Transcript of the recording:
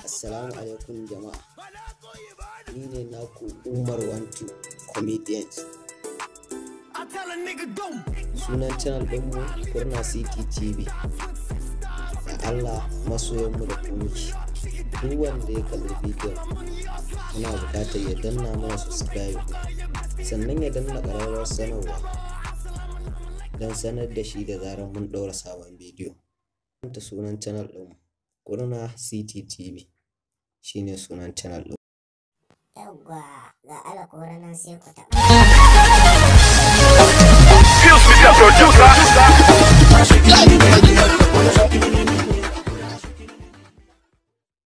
Assalamu alaikum jama'a. Ni ne naku Umar Wantu Comedians. Sunan channel ɗinmu Kurna City TV. Da Allah masoyanmu da kunci. Duk wanda ya kalli bidiyon muna buƙatar ya danna mana subscribe sannan ya danna ƙararrawar sanarwa don sanar da shi da zarar mun ɗaura sabon bidiyo. Ta sunan channel ɗinmu Kurna City TV shine sunan channel ɗin. Yawwa ga alakora nan sai ku taɓa. Fuse me, the producer.